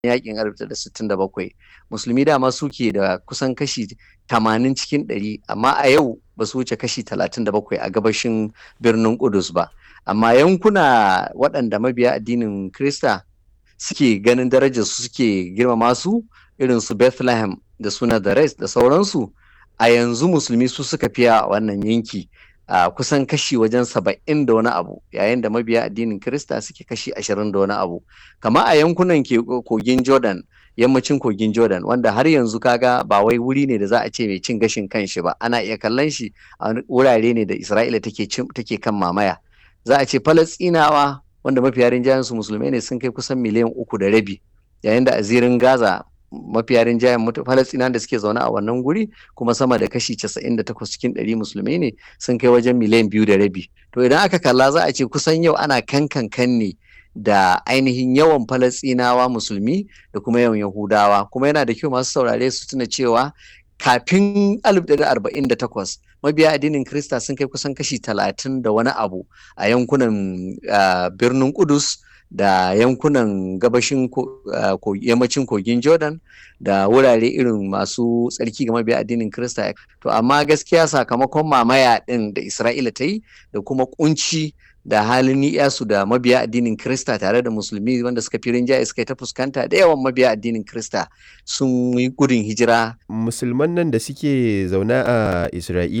yakin 1967 musulmi dama suke da kusan kashi 80 cikin 100 amma a yau ba su wuce kashi 37 a gabashin birnin Kudus ba amma yankuna waɗanda mabiya addinin Krista suke ganin darajar su suke girmama su irin su Bethlehem da suna da Rest da sauransu a yanzu musulmi su suka fiya a wannan yanki a uh, kusan kashi wajen saba'in da wani abu yayin da mabiya addinin Kirista suke kashi ashirin da wani abu kama a yankunan kogin Jordan yammacin kogin Jordan wanda har yanzu kaga ba wai wuri ne da za a ce mai cin gashin kanshi ba ana iya kallon shi a wurare ne da Isra'ila take take kan mamaya za a ce Falastinawa wanda mafiya rinjayen su musulmai ne sun kai kusan miliyan uku da rabi yayin da a zirin Gaza mafiya rinjayen Falastinawa da suke zaune a wannan guri kuma sama da kashi 98 cikin 100 musulmai ne sun kai wajen miliyan biyu da rabi to idan aka kalla za a ce kusan yau ana kankan kan ne da ainihin yawan Falasɗinawa musulmi da kuma yawan Yahudawa kuma yana da kyau masu saurare su tuna cewa kafin 1948 mabiya addinin Krista sun kai kusan kashi talatin da wani abu a yankunan birnin Kudus da yankunan gabashin yammacin kogin Jordan da wurare irin masu tsarki ga mabiya addinin Krista to amma gaskiya sakamakon mamaya ɗin da Isra'ila ta yi da kuma kunci da halin ni'yasu da mabiya addinin Krista tare da musulmi wanda suka fi rinjaye suka ta fuskanta da yawan mabiya addinin Krista sun yi gudun hijira. Musulman nan da suke zaune a Isra'ila